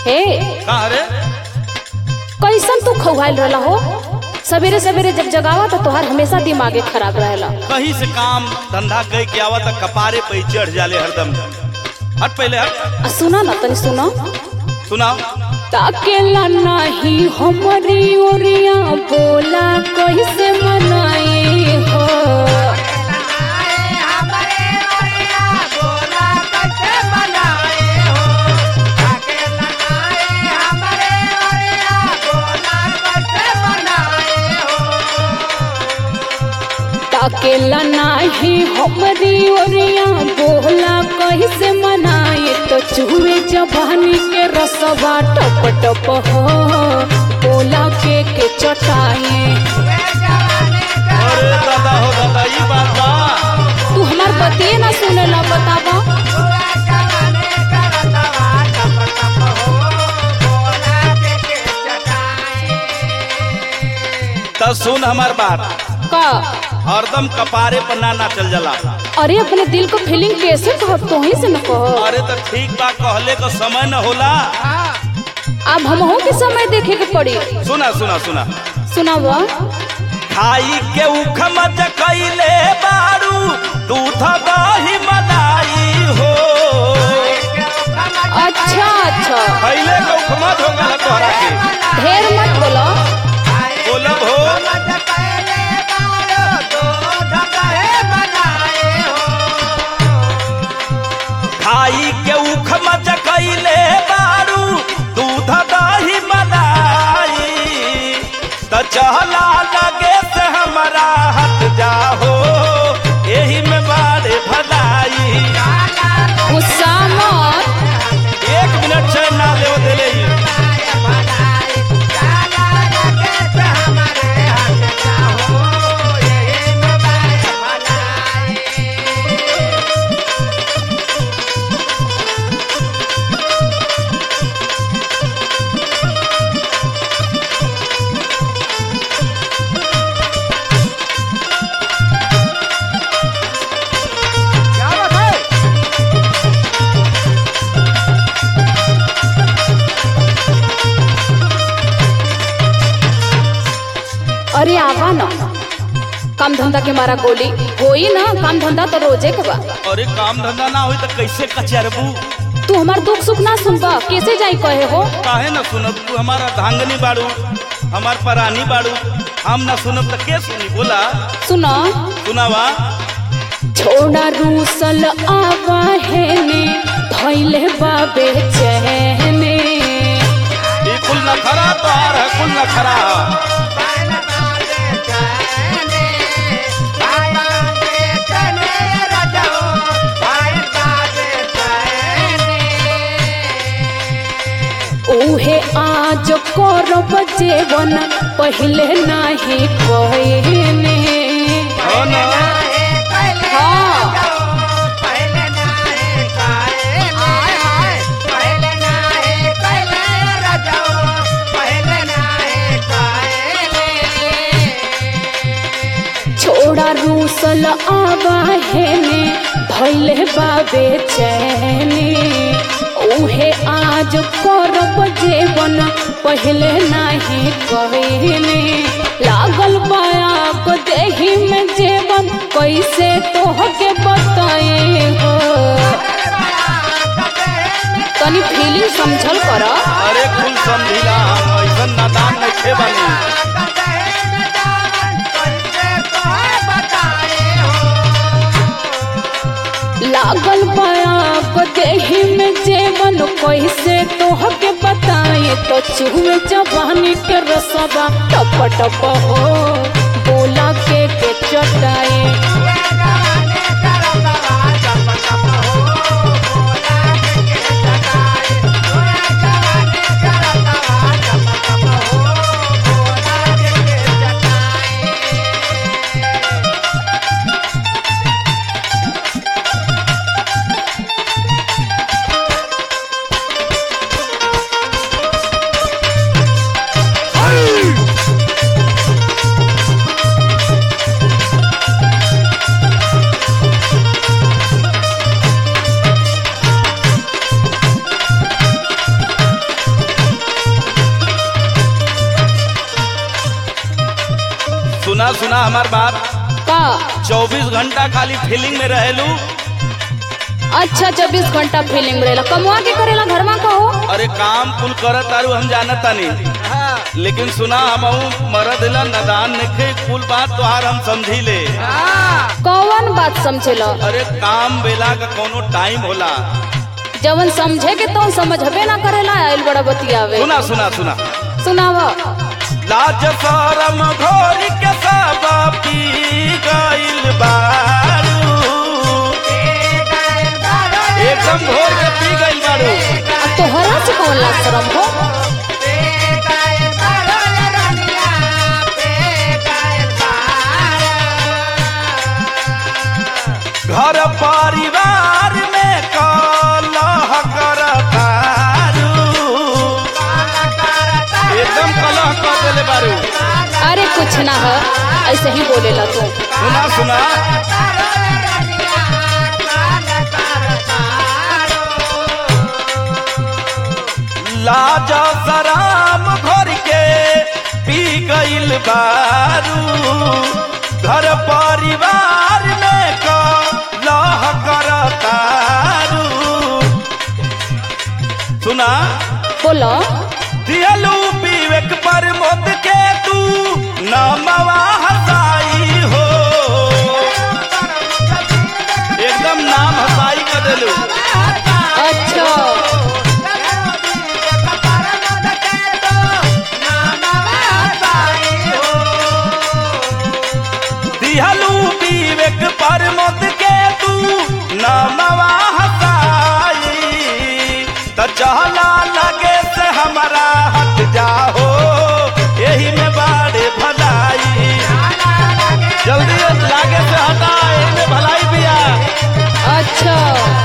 हे का रे कैसन तू खौहाइल रहला हो सवेरे सवेरे जब जगावा तो तोहार हमेशा दिमागे खराब रहेला कहीं से काम धंधा कह के आवा त कपारे पे ही चढ़ जाले हरदम हट पहले हट आ सुना ना तनी सुना सुनाओ ताकेला नाही हमरी ओरिया बोला कैसे मनाई हो ताकेला नाही हमरी ओरिया बोला कैसे मनाई तो चूहे जवानी के रसवा टप टप हो बोला के के चटाए अरे दादा हो दादा ई बात बा तू हमार बतिए ना सुनेला बतावा त सुन हमार बात का हरदम कपारे पर ना ना चल जाला अरे अपने दिल को फीलिंग कैसे कहब तो ही से न कहो अरे तो ठीक बा कहले को समय न होला अब हमहू के समय देखे के पड़ी सुना सुना सुना सुनाव खाई के उखम कैले बारू दूध दही मलाई हो अच्छा अच्छा खैले के उखम हो गल तोहरा के ढेर मत बोलो बोलब हो खाई के उखम कैले बारू दूध दही मलाई त चहला लगे से हमरा हट जाहो एही में बारे भलाई गुस्सा मत एक मिनट चैन ना ले देले ही। अरे आवा ना काम धंधा के मारा गोली होई ना काम धंधा तो रोजे के बा अरे काम धंधा ना होई तो कैसे कचरबू तू हमार दुख सुख ना सुनबा कैसे जाई कहे हो काहे ना सुनब तू हमारा धांगनी बाड़ू हमार परानी बाड़ू हम ना सुनब तो के सुनी बोला सुना सुनावा छोड़ा रूसल आवा है ने धैले बाबे चहने ये कुल न खरा तोहार है कुल न खरा उहे आज करब जेवन पहले नाही कहने हो ना हाँ छोड़ा रूसल आवा है ने धैले बाबे चैने उहे आज करब जेवन पहले नाही कहने लागल बाया को देही में जेवन कैसे तोहके बताए हो तनी फीलिंग समझल कर अरे कुल समझिला हम ऐसन नादान नहीं थे बनी लागल बया को देही में जेवन कैसे तोहके बताए तो चूहे जवानी के रसवा टप टप हो बोला के के चटाए सुना हमार बात का 24 घंटा खाली फीलिंग में रहेलू अच्छा चौबीस घंटा फीलिंग रहेला कमुआ के करेला घर में कहो अरे काम कुल करत तारू हम जानत तानी लेकिन सुना हम मरद ला नदान नखे कुल बात तोहार हम समझी ले कौन बात समझेला अरे काम बेला का कोनो टाइम होला जवन समझे के तो समझबे ना करेला आइल बड़ा बतियावे सुना सुना सुना सुनाव लाज शरम घोरी के सब पी गइल बारू एकदम घोर के पी गइल बारू अब तोहरा से कौन लाज शरम हो घर परिवार में कलह करतारू एकदम कलह कर देले बारू अरे कुछ ना है ऐसे ही बोलेला तू सुना सुना लाज सराम घर के पी गइल बारू घर परिवार में कलह करतारू सुना बोलो दियलू विवेक पर मोद के तू नमवा हसाई हो एकदम नाम हसाई कर देलू अच्छा दिहलू विवेक पर मोद के तू नमवा हसाई त चहला लगे से हमारा हट जाओ यही में बाड़े भलाई जल्दी लागे से हटा यही में भलाई बिया अच्छा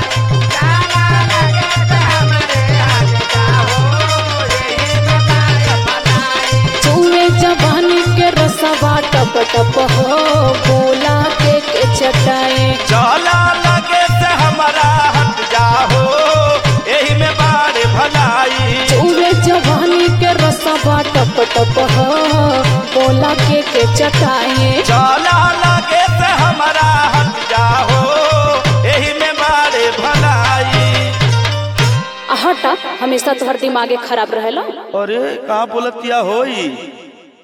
चूहे जवानी के रसवा टप टप हो बोला के के चटाए चला लगे से हमारा हट जाओ यही में बाड़े भलाई चूहे जवानी के रसवा टप टप हो बोला के के चटाए चला लगे से हमारा हट जाओ यही में बाड़े भलाई हटा हमेशा तोहर दिमागे खराब रहेला अरे कहाँ बोलत किया होई